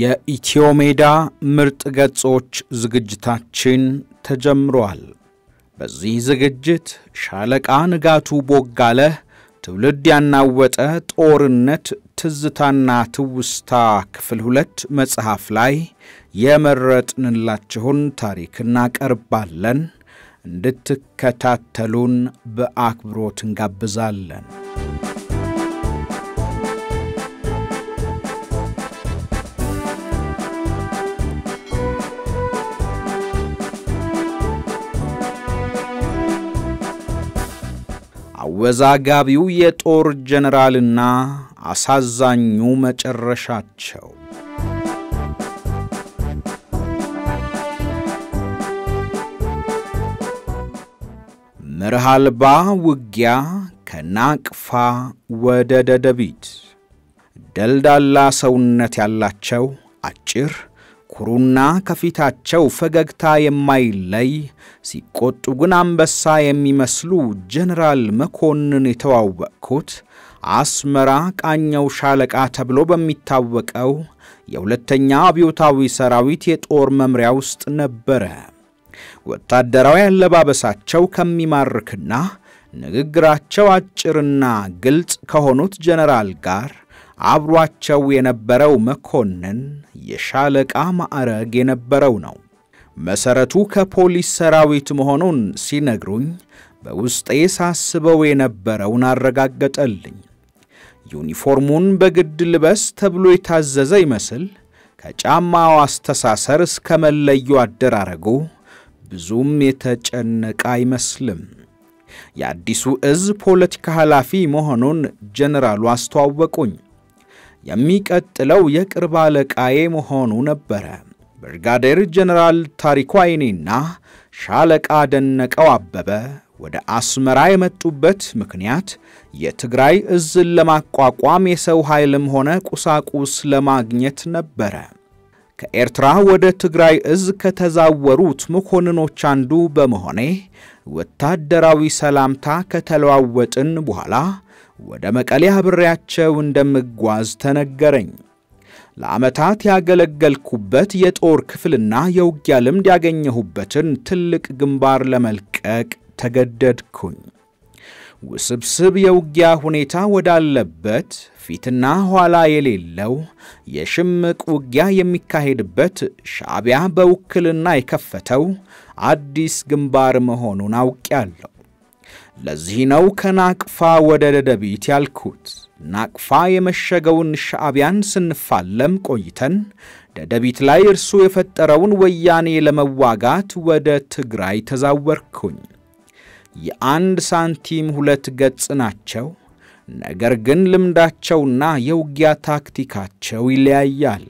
የኢትዮ ሜዳ ምርጥ ገጾች ዝግጅታችን ተጀምሯል። በዚህ ዝግጅት ሻለቃ ንጋቱ ቦጋለህ ትውልድ ያናወጠ ጦርነት ትዝታና ትውስታ ክፍል ሁለት መጽሐፍ ላይ የመረጥንላችሁን ታሪክ እናቀርባለን። እንድትከታተሉን በአክብሮት እንጋብዛለን። አወዛጋቢው የጦር ጀነራልና አሳዛኙ መጨረሻቸው። መርህ አልባ ውጊያ ከናቅፋ ወደ ደደቢት። ደልዳላ ሰውነት ያላቸው አጭር ኩሩና ከፊታቸው ፈገግታ የማይለይ ሲቆጡ ግን አንበሳ የሚመስሉ ጀነራል መኮንን የተዋወቅኩት አስመራ ቃኘው ሻለቃ ተብሎ በሚታወቀው የሁለተኛ አብዮታዊ ሰራዊት የጦር መምሪያ ውስጥ ነበረ። ወታደራዊ አለባበሳቸው ከሚማርክና ንግግራቸው አጭርና ግልጽ ከሆኑት ጀነራል ጋር አብሯቸው የነበረው መኮንን የሻለቃ ማዕረግ የነበረው ነው። መሠረቱ ከፖሊስ ሰራዊት መሆኑን ሲነግሩኝ በውስጤ ሳስበው የነበረውን አረጋገጠልኝ። ዩኒፎርሙን በግድ ልበስ ተብሎ የታዘዘ ይመስል ከጫማው አስተሳሰር እስከ መለዮ አደራረጉ ብዙም የተጨነቀ አይመስልም። የአዲሱ እዝ ፖለቲካ ኃላፊ መሆኑን ጀነራሉ አስተዋወቁኝ። የሚቀጥለው የቅርብ አለቃዬ መሆኑ ነበረ። ብርጋዴር ጀነራል ታሪኩ አይኔና ሻለቃ ደነቀው አበበ ወደ አስመራ የመጡበት ምክንያት የትግራይ እዝን ለማቋቋም የሰው ኃይልም ሆነ ቁሳቁስ ለማግኘት ነበረ። ከኤርትራ ወደ ትግራይ እዝ ከተዛወሩት መኮንኖች አንዱ በመሆኔ ወታደራዊ ሰላምታ ከተለዋወጥን በኋላ ወደ መቀሌ አብሬያቸው እንደምጓዝ ተነገረኝ። ለዓመታት ያገለገልኩበት የጦር ክፍልና የውጊያ ልምድ ያገኘሁበትን ትልቅ ግንባር ለመልቀቅ ተገደድኩኝ። ውስብስብ የውጊያ ሁኔታ ወዳለበት ፊትና ኋላ የሌለው የሽምቅ ውጊያ የሚካሄድበት ሻዕቢያ በውክልና የከፈተው አዲስ ግንባር መሆኑን አውቄያለሁ። ለዚህ ነው ከናቅፋ ወደ ደደቢት ያልኩት። ናቅፋ የመሸገውን ሻዕቢያን ስንፋለም ቆይተን ደደቢት ላይ እርሱ የፈጠረውን ወያኔ ለመዋጋት ወደ ትግራይ ተዛወርኩኝ። የአንድ ሳንቲም ሁለት ገጽ ናቸው። ነገር ግን ልምዳቸውና የውጊያ ታክቲካቸው ይለያያል።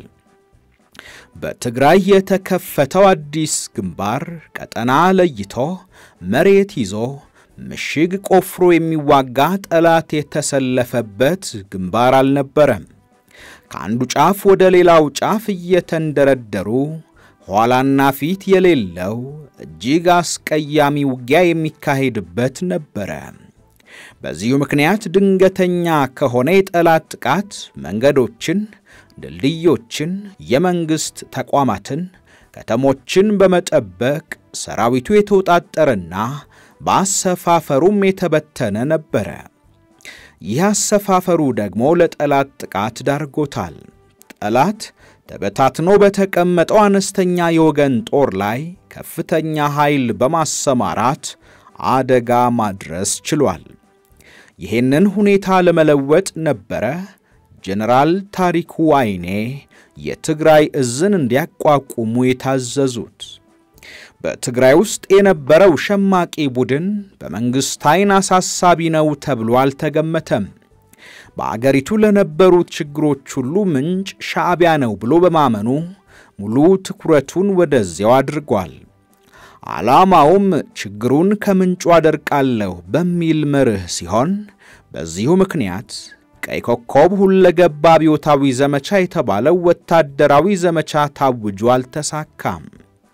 በትግራይ የተከፈተው አዲስ ግንባር ቀጠና ለይቶ መሬት ይዞ ምሽግ ቆፍሮ የሚዋጋ ጠላት የተሰለፈበት ግንባር አልነበረም። ከአንዱ ጫፍ ወደ ሌላው ጫፍ እየተንደረደሩ ኋላና ፊት የሌለው እጅግ አስቀያሚ ውጊያ የሚካሄድበት ነበረ። በዚሁ ምክንያት ድንገተኛ ከሆነ የጠላት ጥቃት መንገዶችን፣ ድልድዮችን፣ የመንግሥት ተቋማትን፣ ከተሞችን በመጠበቅ ሰራዊቱ የተውጣጠረና በአሰፋፈሩም የተበተነ ነበረ። ይህ አሰፋፈሩ ደግሞ ለጠላት ጥቃት ዳርጎታል። ጠላት ተበታትኖ በተቀመጠው አነስተኛ የወገን ጦር ላይ ከፍተኛ ኃይል በማሰማራት አደጋ ማድረስ ችሏል። ይህንን ሁኔታ ለመለወጥ ነበረ ጀነራል ታሪኩ አይኔ የትግራይ እዝን እንዲያቋቁሙ የታዘዙት። በትግራይ ውስጥ የነበረው ሸማቂ ቡድን በመንግሥት ዓይን አሳሳቢ ነው ተብሎ አልተገመተም። በአገሪቱ ለነበሩት ችግሮች ሁሉ ምንጭ ሻዕቢያ ነው ብሎ በማመኑ ሙሉ ትኩረቱን ወደዚያው አድርጓል። ዓላማውም ችግሩን ከምንጩ አደርቃለሁ በሚል መርህ ሲሆን በዚሁ ምክንያት ቀይ ኮከብ ሁለገብ አብዮታዊ ዘመቻ የተባለው ወታደራዊ ዘመቻ ታውጆ አልተሳካም።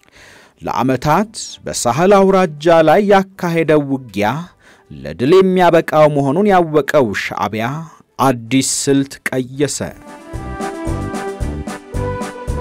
ለዓመታት በሳህል አውራጃ ላይ ያካሄደው ውጊያ ለድል የሚያበቃው መሆኑን ያወቀው ሻዕቢያ አዲስ ስልት ቀየሰ።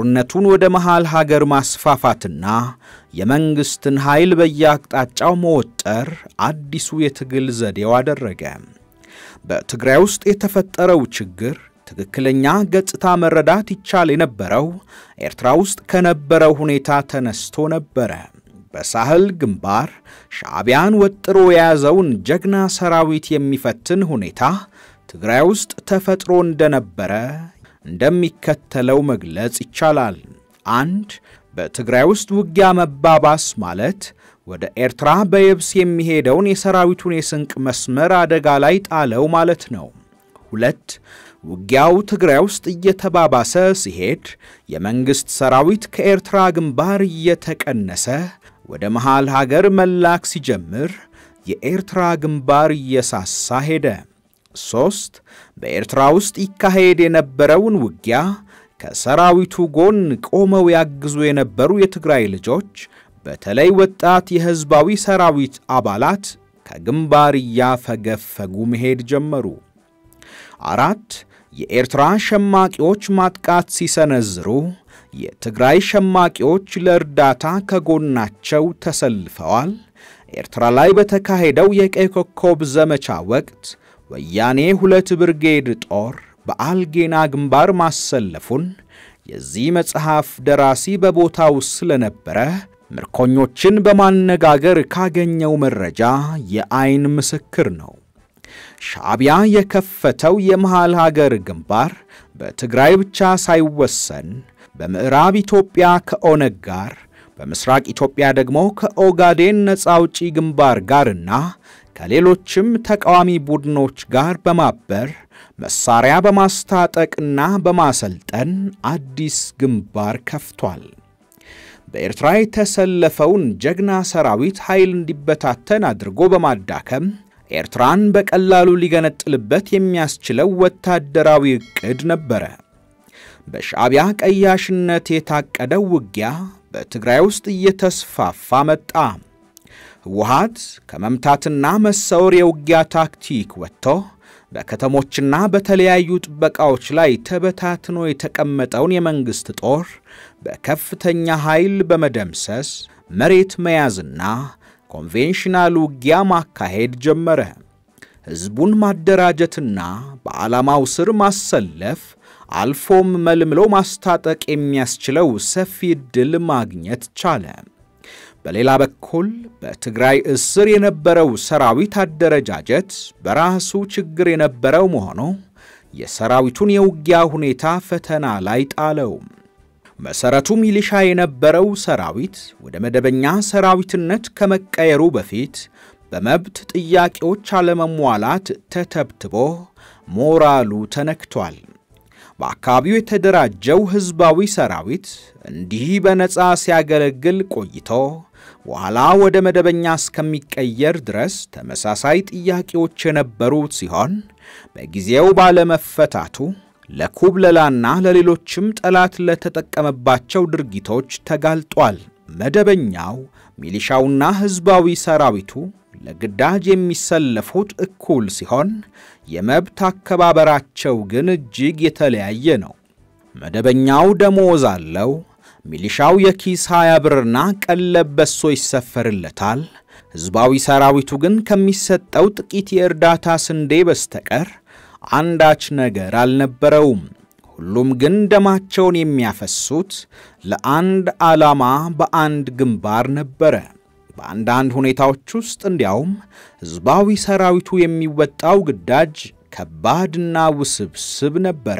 ጦርነቱን ወደ መሃል ሀገር ማስፋፋትና የመንግሥትን ኃይል በየአቅጣጫው መወጠር አዲሱ የትግል ዘዴው አደረገ። በትግራይ ውስጥ የተፈጠረው ችግር ትክክለኛ ገጽታ መረዳት ይቻል የነበረው ኤርትራ ውስጥ ከነበረው ሁኔታ ተነስቶ ነበረ። በሳህል ግንባር ሻዕቢያን ወጥሮ የያዘውን ጀግና ሰራዊት የሚፈትን ሁኔታ ትግራይ ውስጥ ተፈጥሮ እንደነበረ እንደሚከተለው መግለጽ ይቻላል። አንድ በትግራይ ውስጥ ውጊያ መባባስ ማለት ወደ ኤርትራ በየብስ የሚሄደውን የሰራዊቱን የስንቅ መስመር አደጋ ላይ ጣለው ማለት ነው። ሁለት ውጊያው ትግራይ ውስጥ እየተባባሰ ሲሄድ የመንግሥት ሰራዊት ከኤርትራ ግንባር እየተቀነሰ ወደ መሃል ሀገር መላክ ሲጀምር የኤርትራ ግንባር እየሳሳ ሄደ። ሦስት በኤርትራ ውስጥ ይካሄድ የነበረውን ውጊያ ከሰራዊቱ ጎን ቆመው ያግዙ የነበሩ የትግራይ ልጆች በተለይ ወጣት የሕዝባዊ ሰራዊት አባላት ከግንባር እያፈገፈጉ መሄድ ጀመሩ። አራት የኤርትራ ሸማቂዎች ማጥቃት ሲሰነዝሩ የትግራይ ሸማቂዎች ለእርዳታ ከጎናቸው ተሰልፈዋል። ኤርትራ ላይ በተካሄደው የቀይ ኮከብ ዘመቻ ወቅት ወያኔ ሁለት ብርጌድ ጦር በአልጌና ግንባር ማሰለፉን የዚህ መጽሐፍ ደራሲ በቦታው ስለነበረ ምርኮኞችን በማነጋገር ካገኘው መረጃ የአይን ምስክር ነው። ሻዕቢያ የከፈተው የመሃል ሀገር ግንባር በትግራይ ብቻ ሳይወሰን በምዕራብ ኢትዮጵያ ከኦነግ ጋር፣ በምስራቅ ኢትዮጵያ ደግሞ ከኦጋዴን ነፃ አውጪ ግንባር ጋርና ከሌሎችም ተቃዋሚ ቡድኖች ጋር በማበር መሳሪያ በማስታጠቅና በማሰልጠን አዲስ ግንባር ከፍቷል። በኤርትራ የተሰለፈውን ጀግና ሰራዊት ኃይል እንዲበታተን አድርጎ በማዳከም ኤርትራን በቀላሉ ሊገነጥልበት የሚያስችለው ወታደራዊ ዕቅድ ነበረ። በሻዕቢያ ቀያሽነት የታቀደው ውጊያ በትግራይ ውስጥ እየተስፋፋ መጣ። ህወሓት ከመምታትና መሰወር የውጊያ ታክቲክ ወጥቶ በከተሞችና በተለያዩ ጥበቃዎች ላይ ተበታትኖ የተቀመጠውን የመንግሥት ጦር በከፍተኛ ኃይል በመደምሰስ መሬት መያዝና ኮንቬንሽናል ውጊያ ማካሄድ ጀመረ። ሕዝቡን ማደራጀትና በዓላማው ስር ማሰለፍ አልፎም መልምሎ ማስታጠቅ የሚያስችለው ሰፊ ዕድል ማግኘት ቻለ። በሌላ በኩል በትግራይ እስር የነበረው ሰራዊት አደረጃጀት በራሱ ችግር የነበረው መሆኑ የሰራዊቱን የውጊያ ሁኔታ ፈተና ላይ ጣለው። መሠረቱ ሚሊሻ የነበረው ሰራዊት ወደ መደበኛ ሰራዊትነት ከመቀየሩ በፊት በመብት ጥያቄዎች አለመሟላት ተተብትቦ ሞራሉ ተነክቷል። በአካባቢው የተደራጀው ሕዝባዊ ሰራዊት እንዲህ በነፃ ሲያገለግል ቆይቶ በኋላ ወደ መደበኛ እስከሚቀየር ድረስ ተመሳሳይ ጥያቄዎች የነበሩት ሲሆን በጊዜው ባለመፈታቱ ለኩብለላና ለሌሎችም ጠላት ለተጠቀመባቸው ድርጊቶች ተጋልጧል። መደበኛው ሚሊሻውና ሕዝባዊ ሰራዊቱ ለግዳጅ የሚሰለፉት እኩል ሲሆን የመብት አከባበራቸው ግን እጅግ የተለያየ ነው። መደበኛው ደሞዝ አለው። ሚሊሻው የኪስ ሃያ ብርና ቀለብ በሶ ይሰፈርለታል። ሕዝባዊ ሰራዊቱ ግን ከሚሰጠው ጥቂት የእርዳታ ስንዴ በስተቀር አንዳች ነገር አልነበረውም። ሁሉም ግን ደማቸውን የሚያፈሱት ለአንድ ዓላማ በአንድ ግንባር ነበረ። በአንዳንድ ሁኔታዎች ውስጥ እንዲያውም ሕዝባዊ ሰራዊቱ የሚወጣው ግዳጅ ከባድና ውስብስብ ነበረ።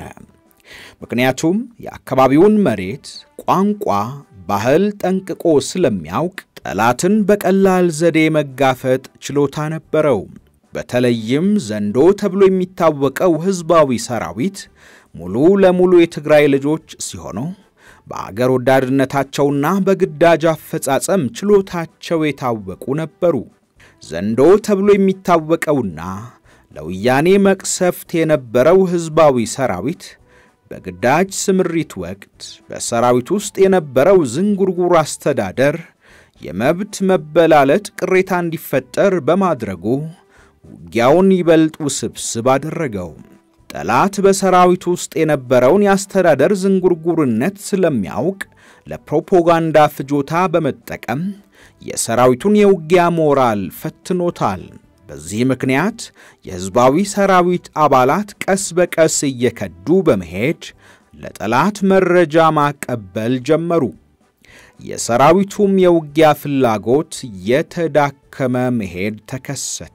ምክንያቱም የአካባቢውን መሬት፣ ቋንቋ፣ ባህል ጠንቅቆ ስለሚያውቅ ጠላትን በቀላል ዘዴ መጋፈጥ ችሎታ ነበረው። በተለይም ዘንዶ ተብሎ የሚታወቀው ሕዝባዊ ሰራዊት ሙሉ ለሙሉ የትግራይ ልጆች ሲሆኑ በአገር ወዳድነታቸውና በግዳጅ አፈጻጸም ችሎታቸው የታወቁ ነበሩ። ዘንዶ ተብሎ የሚታወቀውና ለወያኔ መቅሰፍት የነበረው ሕዝባዊ ሰራዊት በግዳጅ ስምሪት ወቅት በሰራዊት ውስጥ የነበረው ዝንጉርጉር አስተዳደር የመብት መበላለጥ ቅሬታ እንዲፈጠር በማድረጉ ውጊያውን ይበልጥ ውስብስብ አደረገው። ጠላት በሰራዊቱ ውስጥ የነበረውን የአስተዳደር ዝንጉርጉርነት ስለሚያውቅ ለፕሮፓጋንዳ ፍጆታ በመጠቀም የሰራዊቱን የውጊያ ሞራል ፈትኖታል። በዚህ ምክንያት የሕዝባዊ ሰራዊት አባላት ቀስ በቀስ እየከዱ በመሄድ ለጠላት መረጃ ማቀበል ጀመሩ። የሰራዊቱም የውጊያ ፍላጎት የተዳከመ መሄድ ተከሰተ።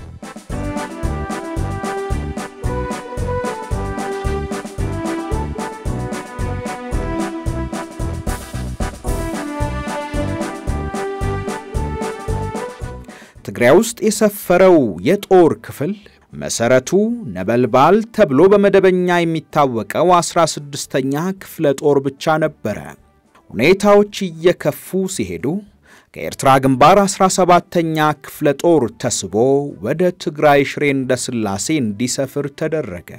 ትግራይ ውስጥ የሰፈረው የጦር ክፍል መሠረቱ ነበልባል ተብሎ በመደበኛ የሚታወቀው 16ኛ ክፍለ ጦር ብቻ ነበረ። ሁኔታዎች እየከፉ ሲሄዱ ከኤርትራ ግንባር 17ተኛ ክፍለ ጦር ተስቦ ወደ ትግራይ ሽሬ እንደ ሥላሴ እንዲሰፍር ተደረገ።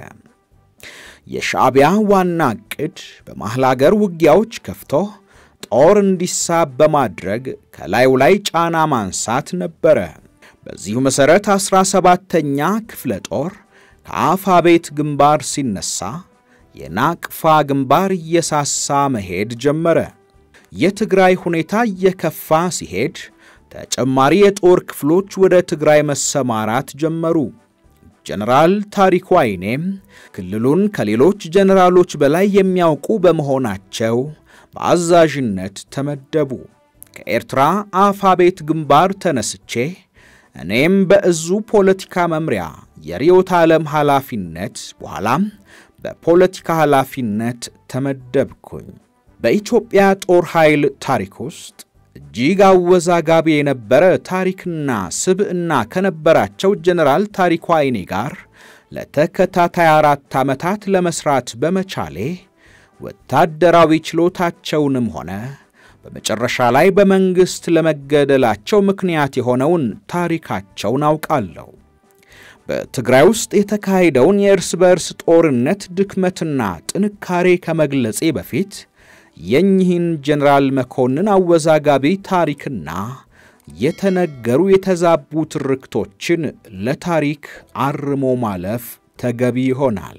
የሻዕቢያ ዋና ዕቅድ በመሐል አገር ውጊያዎች ከፍቶ ጦር እንዲሳብ በማድረግ ከላዩ ላይ ጫና ማንሳት ነበረ። በዚሁ መሠረት 17ተኛ ክፍለ ጦር ከአፋ ቤት ግንባር ሲነሳ የናቅፋ ግንባር እየሳሳ መሄድ ጀመረ። የትግራይ ሁኔታ እየከፋ ሲሄድ ተጨማሪ የጦር ክፍሎች ወደ ትግራይ መሰማራት ጀመሩ። ጀነራል ታሪኩ አይኔም ክልሉን ከሌሎች ጀነራሎች በላይ የሚያውቁ በመሆናቸው በአዛዥነት ተመደቡ። ከኤርትራ አፋ ቤት ግንባር ተነስቼ እኔም በእዙ ፖለቲካ መምሪያ የርዕዮተ ዓለም ኃላፊነት በኋላም በፖለቲካ ኃላፊነት ተመደብኩኝ። በኢትዮጵያ ጦር ኃይል ታሪክ ውስጥ እጅግ አወዛጋቢ የነበረ ታሪክና ስብዕና ከነበራቸው ጀነራል ታሪኩ አይኔ ጋር ለተከታታይ አራት ዓመታት ለመሥራት በመቻሌ ወታደራዊ ችሎታቸውንም ሆነ በመጨረሻ ላይ በመንግሥት ለመገደላቸው ምክንያት የሆነውን ታሪካቸውን አውቃለሁ። በትግራይ ውስጥ የተካሄደውን የእርስ በእርስ ጦርነት ድክመትና ጥንካሬ ከመግለጼ በፊት የኚህን ጀነራል መኮንን አወዛጋቢ ታሪክና የተነገሩ የተዛቡ ትርክቶችን ለታሪክ አርሞ ማለፍ ተገቢ ይሆናል።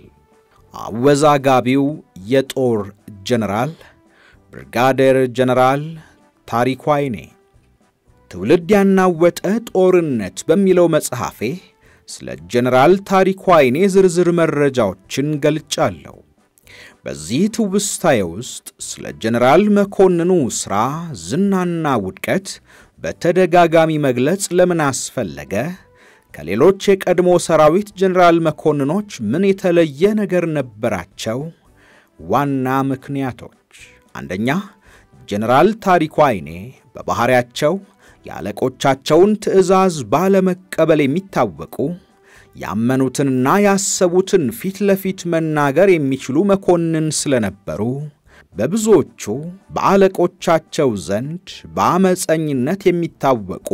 አወዛጋቢው የጦር ጀነራል ብርጋዴር ጀነራል ታሪኩ አይኔ ትውልድ ያናወጠ ጦርነት በሚለው መጽሐፌ ስለ ጀነራል ታሪኩ አይኔ ዝርዝር መረጃዎችን ገልጫለሁ። በዚህ ትውስታዬ ውስጥ ስለ ጀነራል መኮንኑ ሥራ ዝናና ውድቀት በተደጋጋሚ መግለጽ ለምን አስፈለገ? ከሌሎች የቀድሞ ሰራዊት ጀነራል መኮንኖች ምን የተለየ ነገር ነበራቸው? ዋና ምክንያቶች፣ አንደኛ ጀነራል ታሪኩ አይኔ በባሕሪያቸው የአለቆቻቸውን ትዕዛዝ ባለመቀበል የሚታወቁ ያመኑትንና ያሰቡትን ፊት ለፊት መናገር የሚችሉ መኮንን ስለነበሩ በብዙዎቹ በአለቆቻቸው ዘንድ በአመፀኝነት የሚታወቁ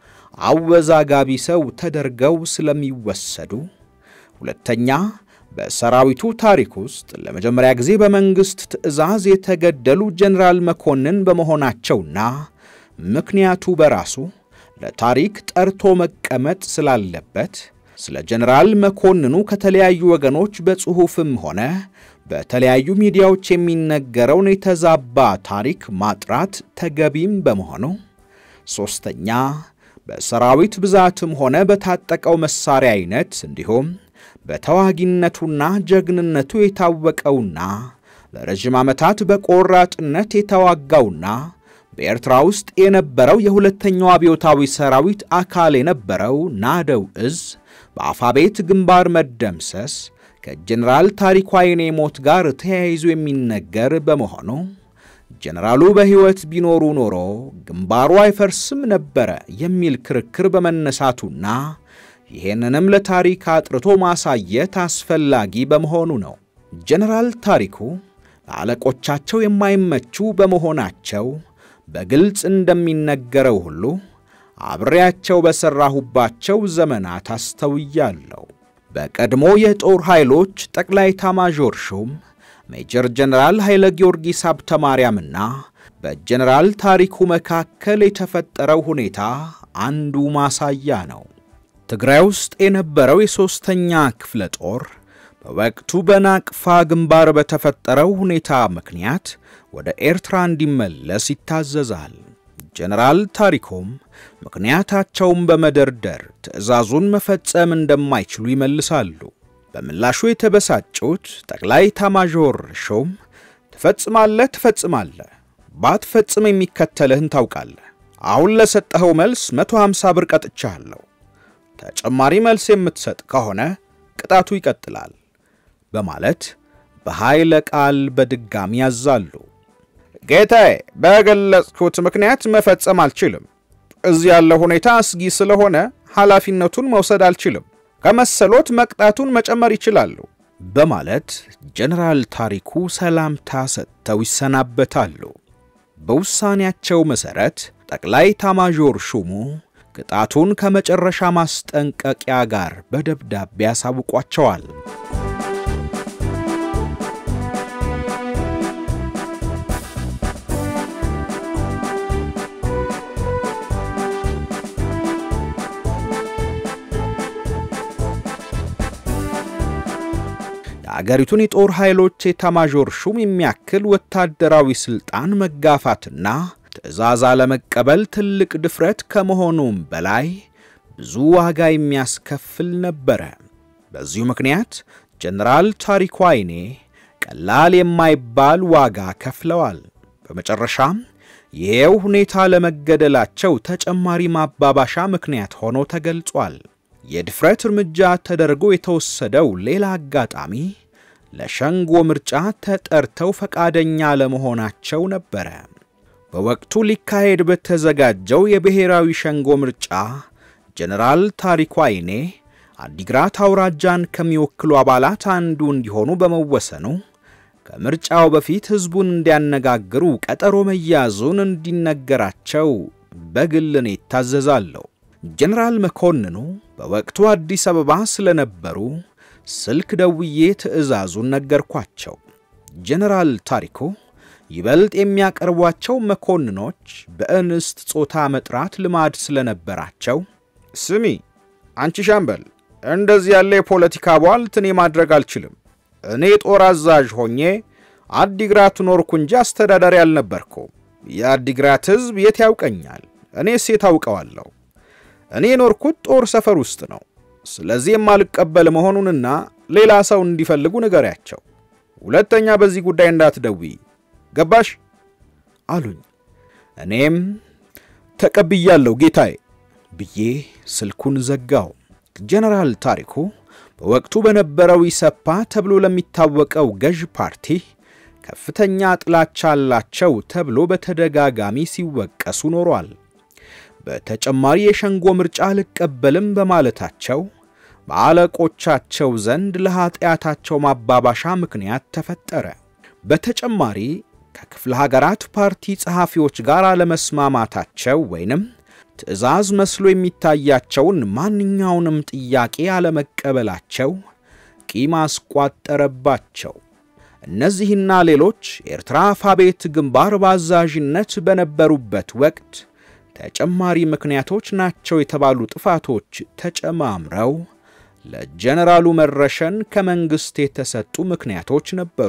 አወዛጋቢ ሰው ተደርገው ስለሚወሰዱ፣ ሁለተኛ በሰራዊቱ ታሪክ ውስጥ ለመጀመሪያ ጊዜ በመንግሥት ትዕዛዝ የተገደሉ ጀነራል መኮንን በመሆናቸውና ምክንያቱ በራሱ ለታሪክ ጠርቶ መቀመጥ ስላለበት ስለ ጀነራል መኮንኑ ከተለያዩ ወገኖች በጽሑፍም ሆነ በተለያዩ ሚዲያዎች የሚነገረውን የተዛባ ታሪክ ማጥራት ተገቢም በመሆኑ፣ ሦስተኛ በሰራዊት ብዛትም ሆነ በታጠቀው መሳሪያ አይነት እንዲሁም በተዋጊነቱና ጀግንነቱ የታወቀውና ለረዥም ዓመታት በቆራጥነት የተዋጋውና በኤርትራ ውስጥ የነበረው የሁለተኛው አብዮታዊ ሰራዊት አካል የነበረው ናደው እዝ በአፋቤት ግንባር መደምሰስ ከጀነራል ታሪኩ አይኔ ሞት ጋር ተያይዞ የሚነገር በመሆኑ ጀነራሉ በሕይወት ቢኖሩ ኖሮ ግንባሩ አይፈርስም ነበረ የሚል ክርክር በመነሳቱና ይህንንም ለታሪክ አጥርቶ ማሳየት አስፈላጊ በመሆኑ ነው። ጀነራል ታሪኩ ለአለቆቻቸው የማይመቹ በመሆናቸው በግልጽ እንደሚነገረው ሁሉ አብሬያቸው በሠራሁባቸው ዘመናት አስተውያለሁ። በቀድሞ የጦር ኃይሎች ጠቅላይ ኤታማዦር ሹም ሜጀር ጀነራል ኃይለ ጊዮርጊስ ሀብተ ማርያምና በጀነራል ታሪኩ መካከል የተፈጠረው ሁኔታ አንዱ ማሳያ ነው። ትግራይ ውስጥ የነበረው የሦስተኛ ክፍለ ጦር በወቅቱ በናቅፋ ግንባር በተፈጠረው ሁኔታ ምክንያት ወደ ኤርትራ እንዲመለስ ይታዘዛል። ጀነራል ታሪኮም ምክንያታቸውን በመደርደር ትዕዛዙን መፈጸም እንደማይችሉ ይመልሳሉ። በምላሹ የተበሳጩት ጠቅላይ ኤታማዦር ሹም ትፈጽማለህ ትፈጽማለህ፣ ባትፈጽም የሚከተልህን ታውቃለህ። አሁን ለሰጠኸው መልስ 150 ብር ቀጥቻለሁ። ተጨማሪ መልስ የምትሰጥ ከሆነ ቅጣቱ ይቀጥላል በማለት በኃይለ ቃል በድጋሚ ያዛሉ። ጌታዬ፣ በገለጽኩት ምክንያት መፈጸም አልችልም። እዚህ ያለው ሁኔታ አስጊ ስለሆነ ኃላፊነቱን መውሰድ አልችልም። ከመሰሎት መቅጣቱን መጨመር ይችላሉ በማለት ጀነራል ታሪኩ ሰላምታ ሰጥተው ይሰናበታሉ። በውሳኔያቸው መሠረት ጠቅላይ ኤታማዦር ሹሙ ቅጣቱን ከመጨረሻ ማስጠንቀቂያ ጋር በደብዳቤ ያሳውቋቸዋል። የአገሪቱን የጦር ኃይሎች ኤታማዦር ሹም የሚያክል ወታደራዊ ሥልጣን መጋፋትና ትዕዛዝ አለመቀበል ትልቅ ድፍረት ከመሆኑም በላይ ብዙ ዋጋ የሚያስከፍል ነበረ። በዚሁ ምክንያት ጀነራል ታሪኩ አይኔ ቀላል የማይባል ዋጋ ከፍለዋል። በመጨረሻም ይሄው ሁኔታ ለመገደላቸው ተጨማሪ ማባባሻ ምክንያት ሆኖ ተገልጿል። የድፍረት እርምጃ ተደርጎ የተወሰደው ሌላ አጋጣሚ ለሸንጎ ምርጫ ተጠርተው ፈቃደኛ ለመሆናቸው ነበረ። በወቅቱ ሊካሄድ በተዘጋጀው የብሔራዊ ሸንጎ ምርጫ ጀነራል ታሪኩ አይኔ አዲግራት አውራጃን ከሚወክሉ አባላት አንዱ እንዲሆኑ በመወሰኑ ከምርጫው በፊት ሕዝቡን እንዲያነጋግሩ ቀጠሮ መያዙን እንዲነገራቸው በግል እኔ ይታዘዛለሁ። ጀነራል መኮንኑ በወቅቱ አዲስ አበባ ስለነበሩ ስልክ ደውዬ ትዕዛዙን ነገርኳቸው። ጀነራል ታሪኩ ይበልጥ የሚያቀርቧቸው መኮንኖች በእንስት ጾታ መጥራት ልማድ ስለነበራቸው ስሚ አንቺ ሻምበል፣ እንደዚህ ያለ የፖለቲካ ቧልት እኔ ማድረግ አልችልም። እኔ ጦር አዛዥ ሆኜ አዲግራት ኖርኩ እንጂ አስተዳዳሪ አልነበርኩም። የአዲግራት ሕዝብ የት ያውቀኛል? እኔስ የት አውቀዋለሁ? እኔ የኖርኩት ጦር ሰፈር ውስጥ ነው። ስለዚህ የማልቀበል መሆኑንና ሌላ ሰው እንዲፈልጉ ንገሪያቸው። ሁለተኛ በዚህ ጉዳይ እንዳትደውይ ገባሽ? አሉኝ። እኔም ተቀብያለሁ ጌታዬ ብዬ ስልኩን ዘጋው። ጀነራል ታሪኩ በወቅቱ በነበረው ኢሰፓ ተብሎ ለሚታወቀው ገዥ ፓርቲ ከፍተኛ ጥላቻ አላቸው ተብሎ በተደጋጋሚ ሲወቀሱ ኖሯል። በተጨማሪ የሸንጎ ምርጫ አልቀበልም በማለታቸው በአለቆቻቸው ዘንድ ለኀጢአታቸው ማባባሻ ምክንያት ተፈጠረ። በተጨማሪ ከክፍለ ሀገራት ፓርቲ ጸሐፊዎች ጋር አለመስማማታቸው ወይንም ትዕዛዝ መስሎ የሚታያቸውን ማንኛውንም ጥያቄ አለመቀበላቸው ቂም አስቋጠረባቸው። እነዚህና ሌሎች ኤርትራ አፋቤት ግንባር በአዛዥነት በነበሩበት ወቅት ተጨማሪ ምክንያቶች ናቸው የተባሉ ጥፋቶች ተጨማምረው ለጀነራሉ መረሸን ከመንግሥት የተሰጡ ምክንያቶች ነበሩ።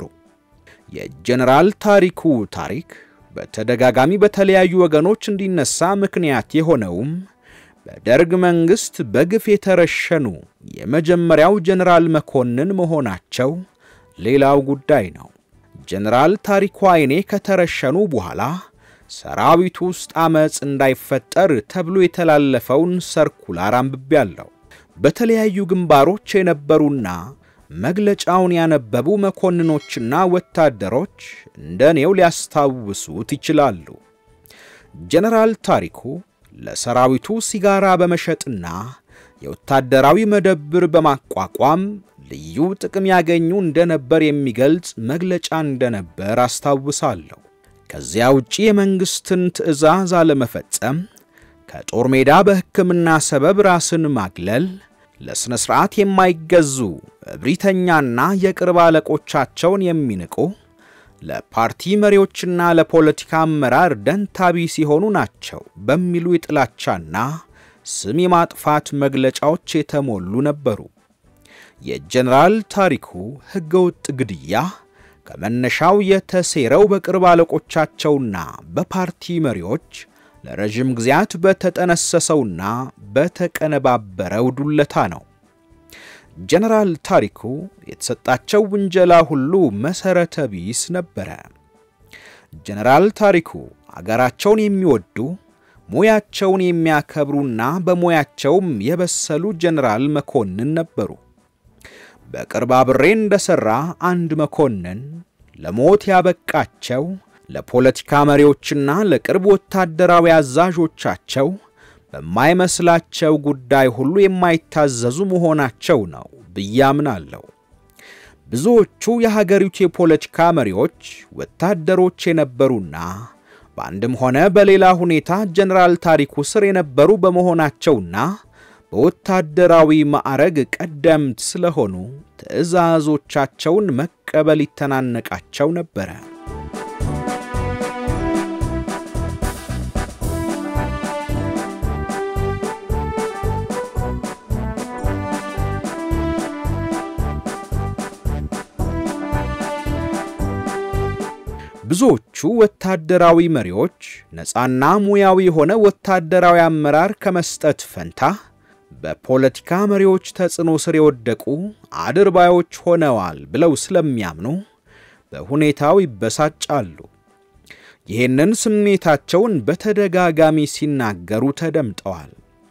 የጀነራል ታሪኩ ታሪክ በተደጋጋሚ በተለያዩ ወገኖች እንዲነሳ ምክንያት የሆነውም በደርግ መንግሥት በግፍ የተረሸኑ የመጀመሪያው ጀነራል መኮንን መሆናቸው ሌላው ጉዳይ ነው። ጀነራል ታሪኩ አይኔ ከተረሸኑ በኋላ ሰራዊቱ ውስጥ ዓመፅ እንዳይፈጠር ተብሎ የተላለፈውን ሰርኩላር አንብቤያለሁ። በተለያዩ ግንባሮች የነበሩና መግለጫውን ያነበቡ መኮንኖችና ወታደሮች እንደ እኔው ሊያስታውሱት ይችላሉ። ጀነራል ታሪኩ ለሰራዊቱ ሲጋራ በመሸጥና የወታደራዊ መደብር በማቋቋም ልዩ ጥቅም ያገኙ እንደነበር የሚገልጽ መግለጫ እንደነበር አስታውሳለሁ። ከዚያ ውጪ የመንግሥትን ትዕዛዝ አለመፈጸም፣ ከጦር ሜዳ በሕክምና ሰበብ ራስን ማግለል፣ ለሥነ ሥርዓት የማይገዙ እብሪተኛና የቅርብ አለቆቻቸውን የሚንቁ ለፓርቲ መሪዎችና ለፖለቲካ አመራር ደንታቢ ሲሆኑ ናቸው በሚሉ የጥላቻና ስም የማጥፋት መግለጫዎች የተሞሉ ነበሩ። የጀነራል ታሪኩ ሕገወጥ ግድያ ከመነሻው የተሴረው በቅርብ አለቆቻቸውና በፓርቲ መሪዎች ለረዥም ጊዜያት በተጠነሰሰውና በተቀነባበረው ዱለታ ነው። ጀነራል ታሪኩ የተሰጣቸው ውንጀላ ሁሉ መሠረተ ቢስ ነበረ። ጀነራል ታሪኩ አገራቸውን የሚወዱ ሙያቸውን የሚያከብሩና በሙያቸውም የበሰሉ ጀነራል መኮንን ነበሩ። በቅርብ አብሬ እንደሠራ አንድ መኮንን ለሞት ያበቃቸው ለፖለቲካ መሪዎችና ለቅርብ ወታደራዊ አዛዦቻቸው በማይመስላቸው ጉዳይ ሁሉ የማይታዘዙ መሆናቸው ነው ብዬ አምናለሁ። ብዙዎቹ የሀገሪቱ የፖለቲካ መሪዎች ወታደሮች የነበሩና በአንድም ሆነ በሌላ ሁኔታ ጀነራል ታሪኩ ስር የነበሩ በመሆናቸውና በወታደራዊ ማዕረግ ቀደምት ስለሆኑ ትዕዛዞቻቸውን መቀበል ይተናነቃቸው ነበረ። ብዙዎቹ ወታደራዊ መሪዎች ነፃና ሙያዊ የሆነ ወታደራዊ አመራር ከመስጠት ፈንታ በፖለቲካ መሪዎች ተጽዕኖ ስር የወደቁ አድርባዮች ሆነዋል ብለው ስለሚያምኑ በሁኔታው ይበሳጫሉ። ይህንን ስሜታቸውን በተደጋጋሚ ሲናገሩ ተደምጠዋል።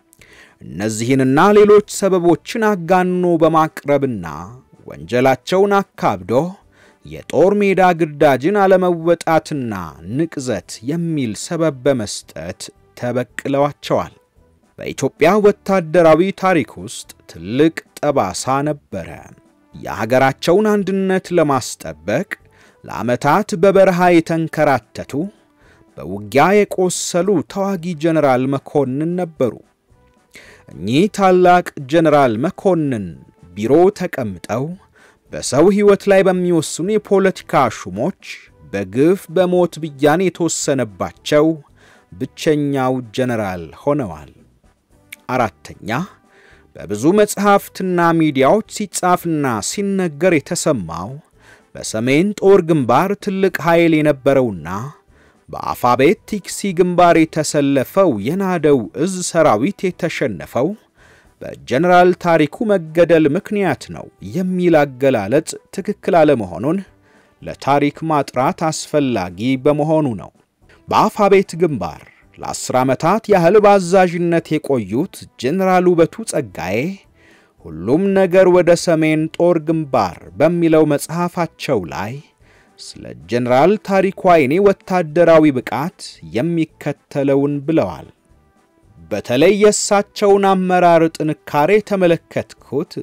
እነዚህንና ሌሎች ሰበቦችን አጋኖ በማቅረብና ወንጀላቸውን አካብዶ የጦር ሜዳ ግዳጅን አለመወጣትና ንቅዘት የሚል ሰበብ በመስጠት ተበቅለዋቸዋል። በኢትዮጵያ ወታደራዊ ታሪክ ውስጥ ትልቅ ጠባሳ ነበረ። የሀገራቸውን አንድነት ለማስጠበቅ ለዓመታት በበረሃ የተንከራተቱ በውጊያ የቆሰሉ ተዋጊ ጀነራል መኮንን ነበሩ። እኚህ ታላቅ ጀነራል መኮንን ቢሮ ተቀምጠው በሰው ሕይወት ላይ በሚወስኑ የፖለቲካ ሹሞች በግፍ በሞት ብያኔ የተወሰነባቸው ብቸኛው ጀነራል ሆነዋል። አራተኛ በብዙ መጽሐፍትና ሚዲያዎች ሲጻፍና ሲነገር የተሰማው በሰሜን ጦር ግንባር ትልቅ ኃይል የነበረውና በአፋቤት ቲክሲ ግንባር የተሰለፈው የናደው እዝ ሰራዊት የተሸነፈው በጀነራል ታሪኩ መገደል ምክንያት ነው የሚል አገላለጽ ትክክል አለመሆኑን ለታሪክ ማጥራት አስፈላጊ በመሆኑ ነው። በአፋቤት ግንባር ለአስር ዓመታት ያህል በአዛዥነት የቆዩት ጀነራል ውበቱ ጸጋዬ ሁሉም ነገር ወደ ሰሜን ጦር ግንባር በሚለው መጽሐፋቸው ላይ ስለ ጀነራል ታሪኩ አይኔ ወታደራዊ ብቃት የሚከተለውን ብለዋል። በተለይ የእሳቸውን አመራር ጥንካሬ ተመለከትኩት።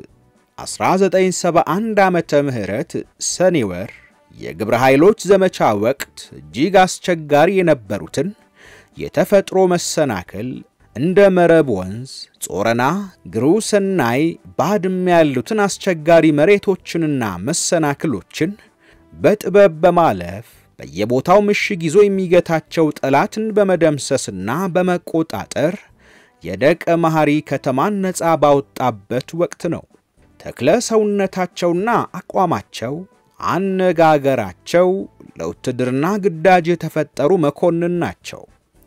1971 ዓመተ ምህረት ሰኔ ወር የግብረ ኃይሎች ዘመቻ ወቅት እጅግ አስቸጋሪ የነበሩትን የተፈጥሮ መሰናክል እንደ መረብ ወንዝ፣ ጾረና፣ ግሩ ሰናይ፣ ባድመ ያሉትን አስቸጋሪ መሬቶችንና መሰናክሎችን በጥበብ በማለፍ በየቦታው ምሽግ ይዞ የሚገታቸው ጠላትን በመደምሰስና በመቆጣጠር የደቀ መሐሪ ከተማን ነፃ ባወጣበት ወቅት ነው። ተክለ ሰውነታቸውና አቋማቸው፣ አነጋገራቸው ለውትድርና ግዳጅ የተፈጠሩ መኮንን ናቸው።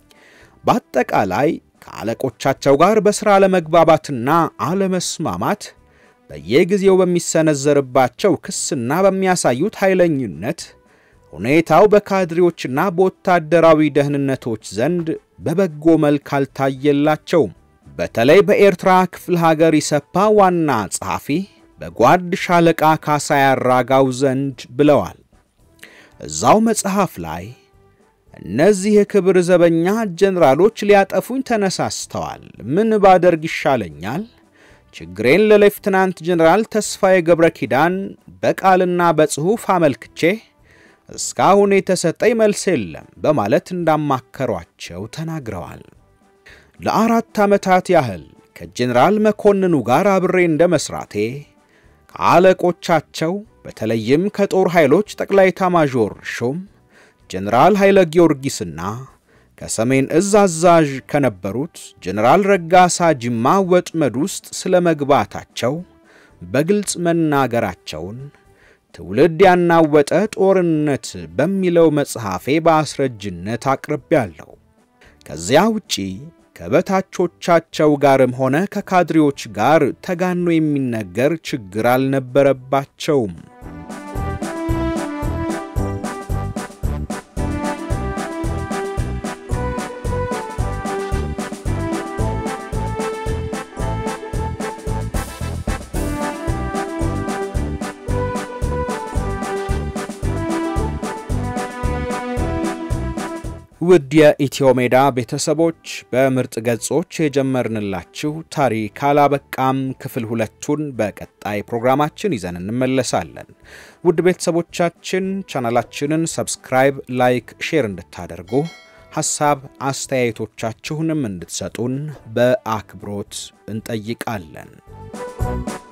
በአጠቃላይ ከአለቆቻቸው ጋር በሥራ አለመግባባትና አለመስማማት በየጊዜው በሚሰነዘርባቸው ክስና በሚያሳዩት ኃይለኝነት ሁኔታው በካድሬዎችና በወታደራዊ ደህንነቶች ዘንድ በበጎ መልክ አልታየላቸውም። በተለይ በኤርትራ ክፍለ ሀገር ኢሰፓ ዋና ጸሐፊ በጓድ ሻለቃ ካሳ ያራጋው ዘንድ ብለዋል። እዛው መጽሐፍ ላይ እነዚህ የክብር ዘበኛ ጀነራሎች ሊያጠፉኝ ተነሳስተዋል። ምን ባደርግ ይሻለኛል? ችግሬን ለሌፍትናንት ጀነራል ተስፋዬ ገብረ ኪዳን በቃልና በጽሑፍ አመልክቼ እስካሁን የተሰጠኝ መልስ የለም በማለት እንዳማከሯቸው ተናግረዋል። ለአራት ዓመታት ያህል ከጀነራል መኮንኑ ጋር አብሬ እንደ መሥራቴ ከአለቆቻቸው በተለይም ከጦር ኃይሎች ጠቅላይ ኤታማዦር ሹም ጀነራል ኃይለ ጊዮርጊስና ከሰሜን እዝ አዛዥ ከነበሩት ጀነራል ረጋሳ ጅማ ወጥመድ ውስጥ ስለ መግባታቸው በግልጽ መናገራቸውን ትውልድ ያናወጠ ጦርነት በሚለው መጽሐፌ በአስረጅነት አቅርቤያለሁ። ከዚያ ውጪ ከበታቾቻቸው ጋርም ሆነ ከካድሬዎች ጋር ተጋኖ የሚነገር ችግር አልነበረባቸውም። ውድ የኢትዮ ሜዳ ቤተሰቦች በምርጥ ገጾች የጀመርንላችሁ ታሪክ አላበቃም። ክፍል ሁለቱን በቀጣይ ፕሮግራማችን ይዘን እንመለሳለን። ውድ ቤተሰቦቻችን ቻናላችንን ሰብስክራይብ፣ ላይክ፣ ሼር እንድታደርጉ ሐሳብ አስተያየቶቻችሁንም እንድትሰጡን በአክብሮት እንጠይቃለን።